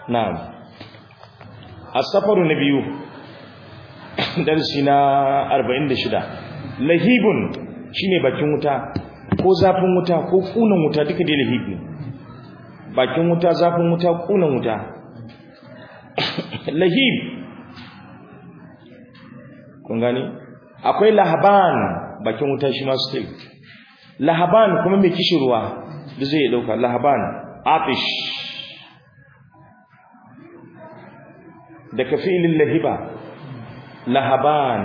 na'am as-safaru na biyu darsi na 46 lahibun shine bakin wuta ko zafin wuta ko kunan wuta duka dai lahib ne bakin wuta zafin wuta kunan wuta lahib kun gani akwai lahaban bakin wuta shi ma still lahaban kuma mai kishirwa da zai dauka lahaban atish da kafilin lahiba lahaban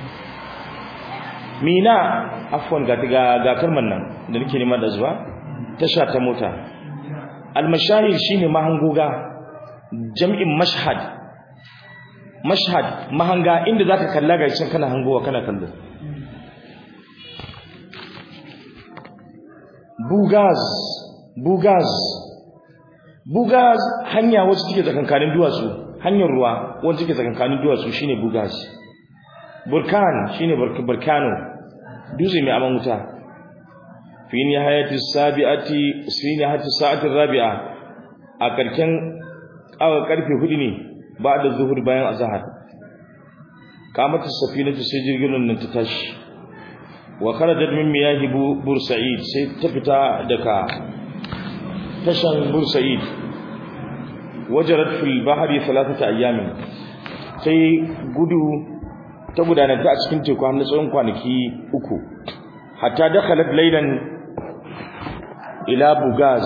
mina afwan ga ga kalman nan da nake nema da zuwa tasha ta mota almashahir shine mahanguga jam'in mashhad mashhad mahanga inda zaka kalla ga cin kana hangowa kana kallo bugaz bugaz bugaz hanya wacce take tsakankanin duwatsu hanyar ruwa wacce take tsakankanin duwatsu shine bugaz burkan shine burkano dutse mai aman wuta fi nihayati sabi'ati fi nihayati sa'ati rabi'a a karken awa karfe hudu ne ba da zuhur bayan azhar kamata safinatu sai jirgin nan ta tashi wa kharajat min miyahi bursa'id sai ta fita daga tashan bursa'id wajarat fil bahri thalathata ayyamin sai gudu ta gudananta a cikin teku har na tsawon kwanaki uku hatta dakhalat laylan ila bugaz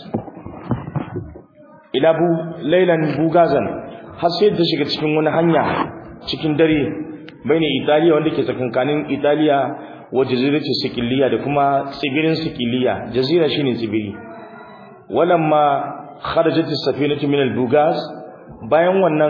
ila bu laylan bugazan har sai ta shiga cikin wani hanya cikin dare bayin Italiya wanda ke tsakankanin Italiya wa jaziratu Sikiliya da kuma tsibirin Sikiliya jazira shine tsibiri walamma kharajat as-safinatu min al-bugaz bayan wannan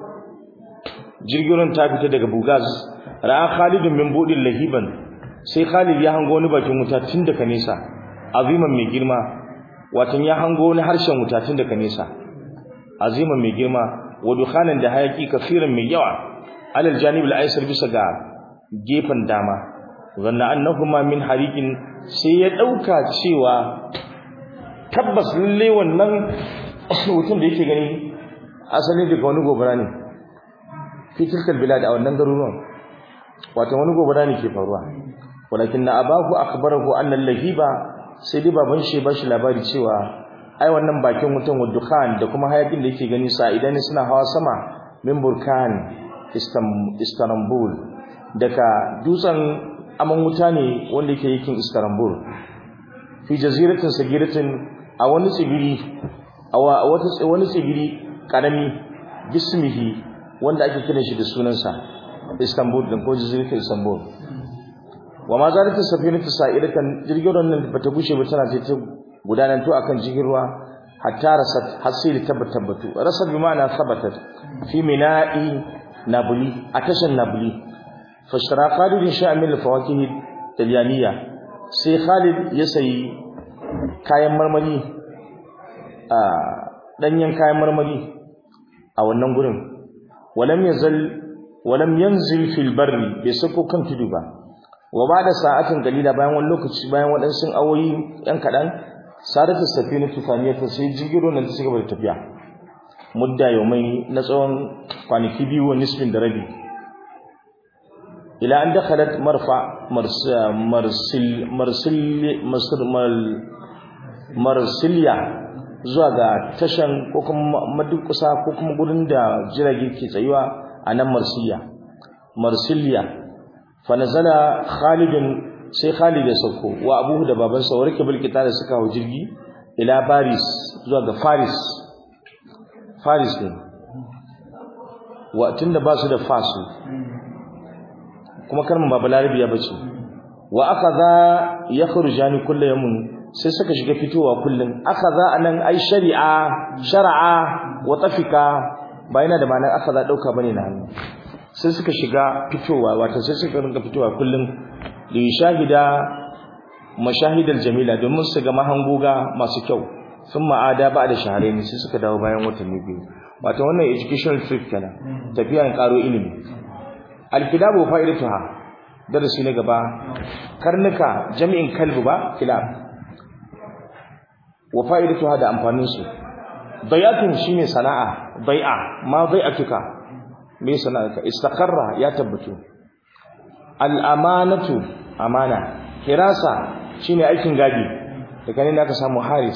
jirgin ta fita daga bugaz ra'a Khalid min budin lahiban sai Khalid ya hango wani bakin wuta tun daga nesa aziman mai girma watan ya hango wani harshen wuta tun daga nesa aziman mai girma wa dukhanan da hayaki kafiran mai yawa alal janib al-aysar bisa ga gefen dama zanna annahuma min hariqin sai ya dauka cewa tabbas lalle wannan mutum da yake gani asali daga wani gobara ne fi tilkal bilad a wannan garuruwan wato wani gobara ne ke faruwa walakin na abahu akhbarahu anna lahiba sai dai baban shi ba shi labari cewa ai wannan bakin wutan wadukhan da kuma hayakin da yake gani sa idan suna hawa sama min burkan istanbul daga dutsen aman wuta ne wanda yake yakin istanbul fi jaziratin sagiratin a wani tsibiri a wata wani tsibiri karami bismihi wanda ake kiran shi da sunansa istanbul din ko jaziratin istanbul wa ma zalika safinatu sa'iratan jirgin nan bata bushe ba tana ta gudanar to akan jirgin ruwa hatta rasat hasili tabbatu rasat bi ma'ana thabatat fi mina'i nabuli a tashan nabuli fashtara Khalid sha'mil fawakih talyaniya sai Khalid ya sayi kayan marmari a danyen kayan marmari a wannan gurin walam yazal walam yanzil fil barri bai sako kan tudu ba wa bada sa'atin dalila bayan wani lokaci bayan waɗansu awoyi yan kaɗan sadatu safina tufaniyata sai jigiro nan ta cigaba da tafiya mudda yaumai na tsawon kwanaki biyu wa nisfin da rabi ila an dakhalat marfa marsil marsil marsilya zuwa ga tashan ko kuma madukusa ko kuma gurin da jirage ke tsayuwa a nan marsiya marsilya fa nazala khalidun sai Khalid ya sauko wa abuhu da babansa warke bilkita da suka hau jirgi ila Paris zuwa ga Paris Paris ne wa tunda ba su da fasu kuma kalmar babu larabi ya bace wa akaza yakhrujani kullu yawmin sai suka shiga fitowa kullun akaza anan ai shari'a shar'a wa tafika ba yana da ma'anar akaza dauka bane na hannu sai suka shiga fitowa wato sai suka rinka fitowa kullun li shahida mashahidal jamila domin su ga mahangoga masu kyau sun ma'ada ba da shahararri sai suka dawo bayan watanni biyu wato wannan educational trip kenan tafiyan karo ilimi alkidabu fa'idatuha darasi na gaba karnuka jami'in kalbu ba kilab wa fa'idatuha da amfanin su dai'atun shine sana'a dai'a ma dai'atuka me sana'arka istaqarra ya tabbatu al-amanatu amana hirasa shine aikin gadi daga ne aka samu haris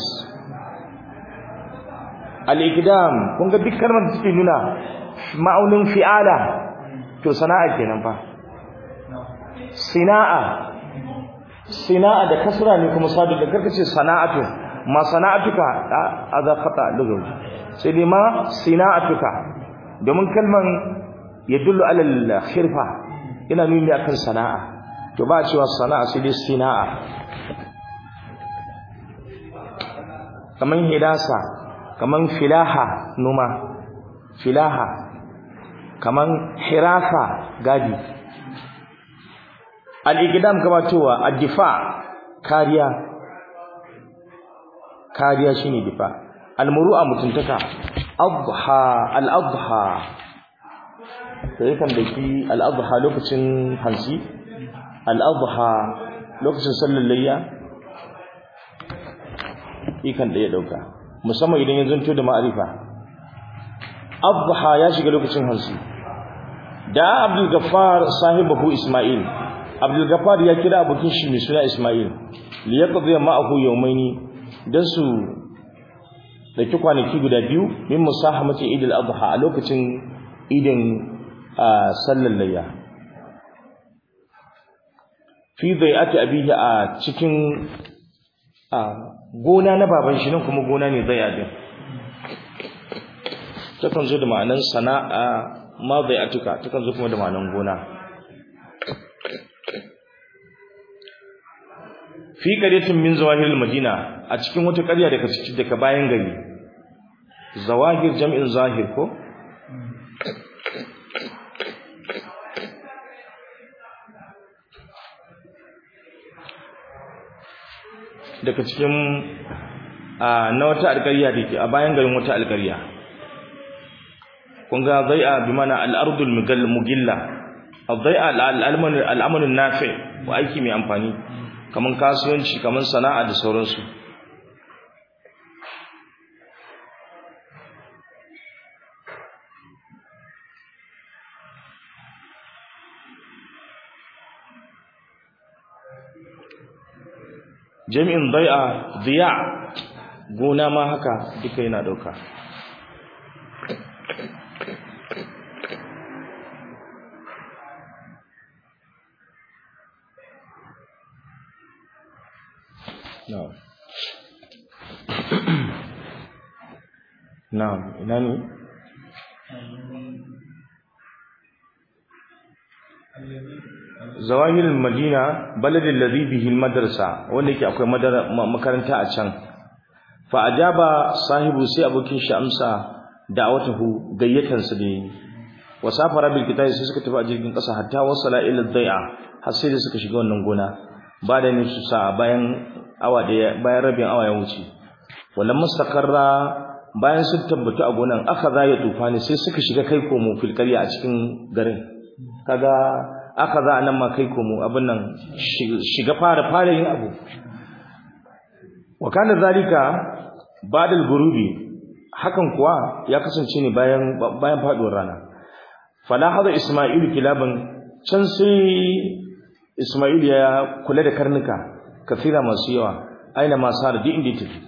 al-iqdam kun ga duk kalmar da take nuna ma'aunin fi'ala to sana'a kenan fa sina'a sina'a da kasra ne kuma sadu da karkace sana'atu ma sana'atuka adha khata lugawi sai dai ma sina'atuka domin kalman yadullu ala al-khirfa yana nuni akan sana'a to ba cewa sana'a sai dai sina'a kaman hidasa kaman filaha numa filaha kaman hirasa gadi al-iqdam gabatowa ad-difa kariya kariya shine difa al-muru'a mutuntaka adha al-adha sai kan daki al-adha lokacin hansi al-adha lokacin sallar layya ikan da ya dauka musamman idan ya zanto da ma'arifa adha ya shiga lokacin hansi da abdul gaffar sahibahu isma'il abdul gaffar ya kira abokin shi mai suna isma'il li yaqdi ma'ahu yawmaini dan su daki kwanaki guda biyu min musahamati idil adha a lokacin idin sallar layya fi bai'ati abihi a cikin gona na baban shi nan kuma gona ne zai adin takan zo da ma'anan sana'a ma bai'atuka takan zo kuma da ma'anan gona fi qaryatin min zawahiril madina a cikin wata ƙarya daga cikin daga bayan gari zawahir jam'in zahir ko daga cikin na wata alƙarya dake a bayan garin wata alƙarya kun ga zai'a bi mana al-ardul mugilla al-zai'a al-amal nafi wa aiki mai amfani kaman kasuwanci kaman sana'a da sauransu jami'in dai'a diya gona ma haka duka yana dauka na'am na'am ina ne zawahir madina baladin ladhi bihi madrasa wanda yake akwai makaranta a can fa ajaba sahibu sai abokin shi amsa da'awatahu gayyatan sa ne wa safara bil kitabi sai suka tafi a jirgin kasa hatta wasala ila dai'a har sai da suka shiga wannan gona ba da ne su sa bayan awa daya bayan rabin awa ya wuce wallan mustaqarra bayan sun tabbatu a gonan aka za ya tufani sai suka shiga kai komo fil qarya a cikin garin kaga aka za nan ma kai komo abin nan shiga fara fara yin abu wa kana zalika ba'da al-ghurubi hakan kuwa ya kasance ne bayan bayan faduwar rana fala hada isma'il kilaban can sai isma'il ya kula da karnuka kafira masu yawa aina ma sar di inda take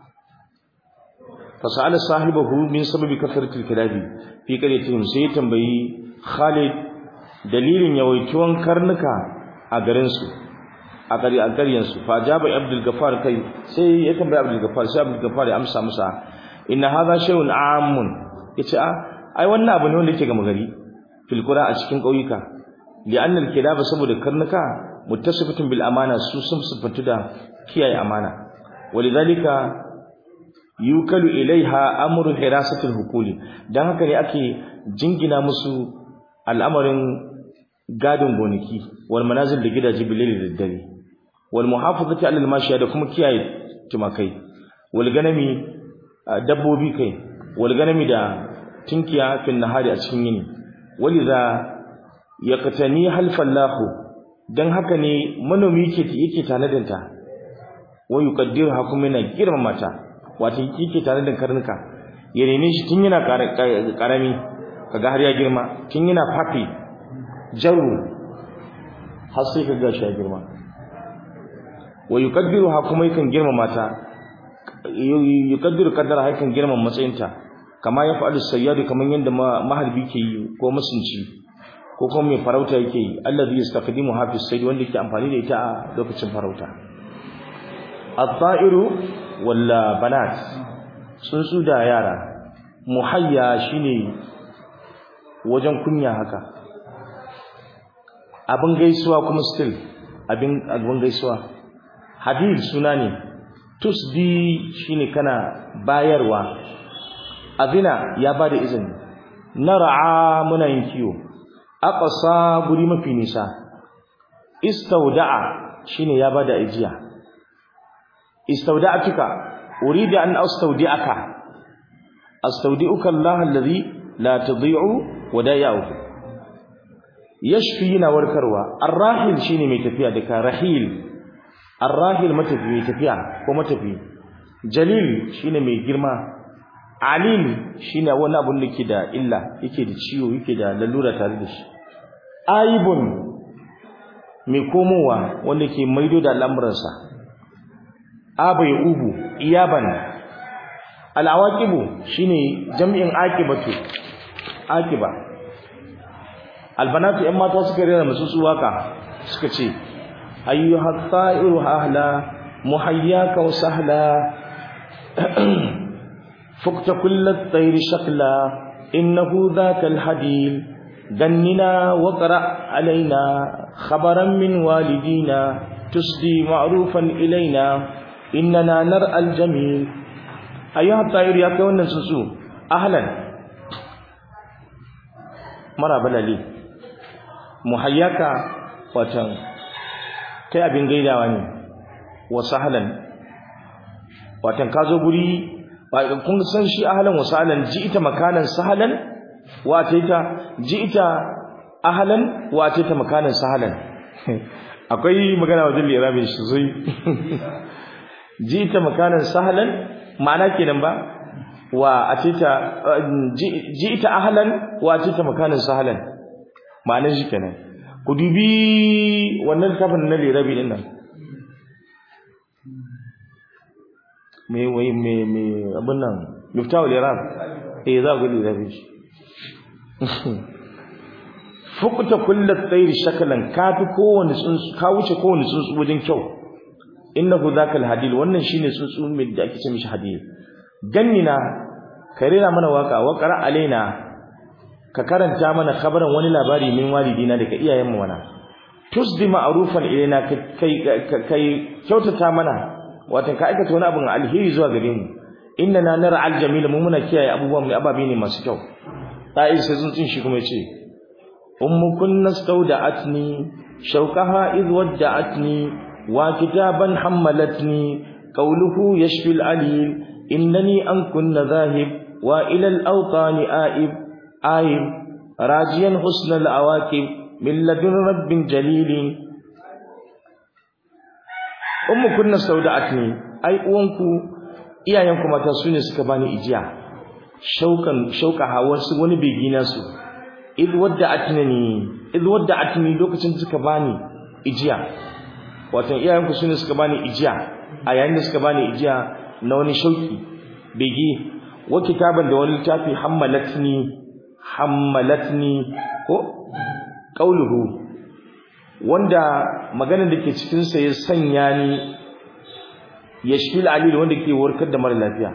fa sa'ala sahibahu min sababi kasratil kilabi fi qaryatihim sai tambayi Khalid dalilin yawaituwan karnuka a garin su a gari a garyen su fa jaba Abdul Gaffar kai sai ya tambayi Abdul Gaffar sai Abdul Gaffar ya amsa masa inna hadha shay'un amun yace a ai wannan abu ne wanda yake gama gari fil qura a cikin kauyuka li'anna al-kilaba saboda karnuka muttasifatun bil amana su sun sifatu da kiyaye amana walidhalika yukalu ilaiha amru hirasatil hukuli dan haka ne ake jingina musu al'amarin gadin gonaki wal manazil da gidaje bilal da dare wal muhafazati alal mashiya da kuma kiyaye tumakai wal ganami dabbobi kai wal ganami da tinkiya fil nahari a cikin yini waliza yaqtani halfallahu dan haka ne manomi yake yake tanadinta wa yuqaddiruha kuma yana girmama ta wato yake tanadin karnuka ya rene shi tun yana karami kaga har ya girma tun yana fafi jaru har sai kaga shi ya girma wa yuqaddiru ha kuma yakan girma mata yuqaddiru qaddara hakan girman matsayinta kama ya fa'alu sayyadu kaman yanda maharbi ke yi ko masunci ko kuma mai farauta yake yi allazi yastaqdimu hafiz sayd wanda yake amfani da ita a lokacin farauta at-ta'iru walla banat tsuntsu da yara muhayya shine wajen kunya haka abin gaisuwa kuma still abin abin gaisuwa hadid suna ne tusdi shine kana bayarwa azina ya bada izini nar'a muna yin kiyo aqsa guri mafi nisa istauda'a shine ya bada ajiya istauda'atuka uridu an astaudi'aka astaudi'uka Allah alladhi la tudhi'u wadai'uhu yashfi na warkarwa arrahil shine mai tafiya daga rahil arrahil matafi mai tafiya ko matafi jalil shine mai girma alim shine wani abun da ke da illa yake da ciwo yake da lalura tare da shi aibun mai komowa wanda ke maido da al'amuransa abai ubu iyaban al'awaqibu shine jami'in aqibatu aqiba albanatu yan mata suka rera musu su waka suka ce ayyuha ta'iru ahla muhayyaka wa sahla فقت كل الطير شكلا إنه ذاك الحديل دننا وقرأ علينا خبرا من والدينا تسدي معروفا إلينا إننا نرأى الجميل أيها الطائر يا كون نسسو أهلا مرا بلالي محياك وتن kai abin gaidawa ne wa sahlan watan ka zo guri kun san shi ahlan wa sahlan ji'ita makanan sahlan wa ataita ji'ita ahlan wa ataita makanan sahlan akwai magana wajen lirabi shi zai ji'ita makanan sahlan ma'ana kenan ba wa ataita ji'ita ahlan wa ataita makanan sahlan ma'anar shi kenan ku dubi wannan kafin na lirabi din nan me wai me me abin nan miftahul iran eh za ku lirabi shi fukuta kullu tsairi shakalan kafi kowanne tsuntsu ka wuce kowanne tsuntsu wajen kyau innahu zakal hadil wannan shine tsuntsu mai da ake ce mishi hadil gannina karira mana waka wa qara alaina ka karanta mana khabaran wani labari min walidina daga iyayen mu wana tusdi ma'rufan ilaina kai kai kyautata mana wato ka aikata wani abin alheri zuwa gare mu innana nara aljamila mu muna kiyaye abubuwan mu ababe ne masu kyau ta'i sai tsuntsun shi kuma yace ummu kunna stawda'atni shawqaha id wadda'atni wa kitaban hammalatni qawluhu yashfi al-alil innani an kunna dhahib wa ila al-awtani a'ib آيب راجيا حسن العواقب من لدن رب جليل أم كنا استودعتني أي أونكو iyayenku mata su ne suka bani ijiya shaukan shauka hawarsu wani begi nasu id wadda atnani id wadda atni lokacin suka bani ijiya wato iyayenku su ne suka bani ijiya a yayin da suka bani ijiya na wani shauki begi wa kitaban da wani littafi hammalatni hammalatni ko qauluhu wanda maganar da ke cikin sa ya sanya ni yashfil alil wanda ke warkar da mara lafiya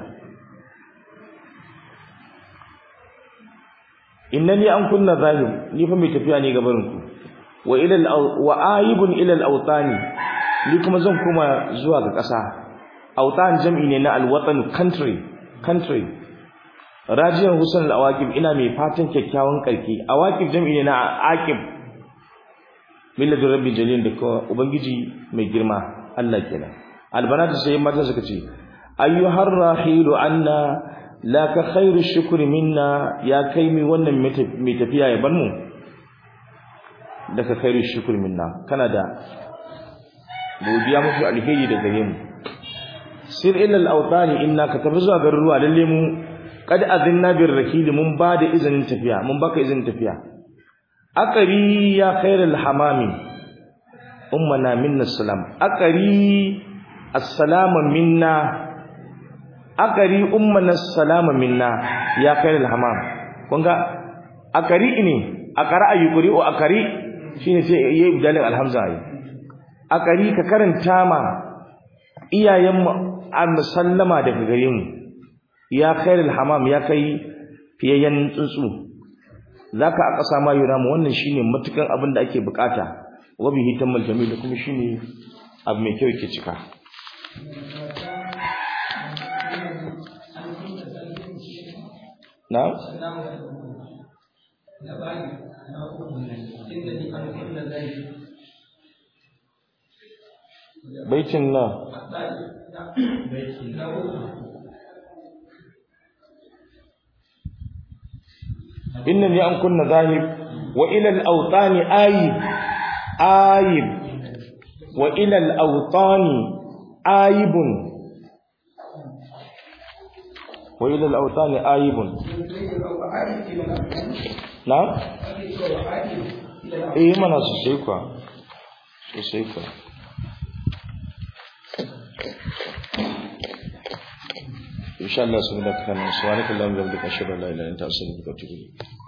innani an kunna zalim ni fa mai tafiya ne gaban ku wa ila wa aibun ila al-awtani ni kuma zan koma zuwa ga ƙasa awtan jam'i ne na al-watan country country rajiyan husn al-awaqib ina mai fatan kyakkyawan karki awaqib jam'i ne na aqib millatu rabbi jalil da ko ubangiji mai girma Allah kenan albanatu sai mata suka ce ayyuhar rahilu anna la ka khairu shukri minna ya kai mi wannan mai tafiya ya bar mu da ka khairu shukri minna kana da godiya mafi alheri da gare mu sir ila al-awtani inna ka tafi zuwa garuruwa lalle mu qad azinna bir rakil mun ba da izinin tafiya mun baka izinin tafiya akari ya khairul hamami ummana minna salam akari assalamu minna akari ummana salama minna ya khairul hamam kun ga akari ne akara ayyukuri o akari shine sai yayi dalil alhamza yi akari ka karanta ma iyayen mu an sallama daga gare mu ya khairul hamam ya kai fiyayyen tsuntsu zaka aka sama yura mu wannan shine matukan abin da ake bukata wa bihi tammal jamil kuma shine abu mai kyau yake cika na baitin na إنني أن كنا ذاهب وإلى الأوطان آيب آيب وإلى الأوطان آيب وإلى الأوطان آيب نعم إيه منا سيكوا سيكوا إن شاء الله سبحانك اللهم وبحمدك أشهد أن لا إله إلا أنت أستغفرك وأتوب إليك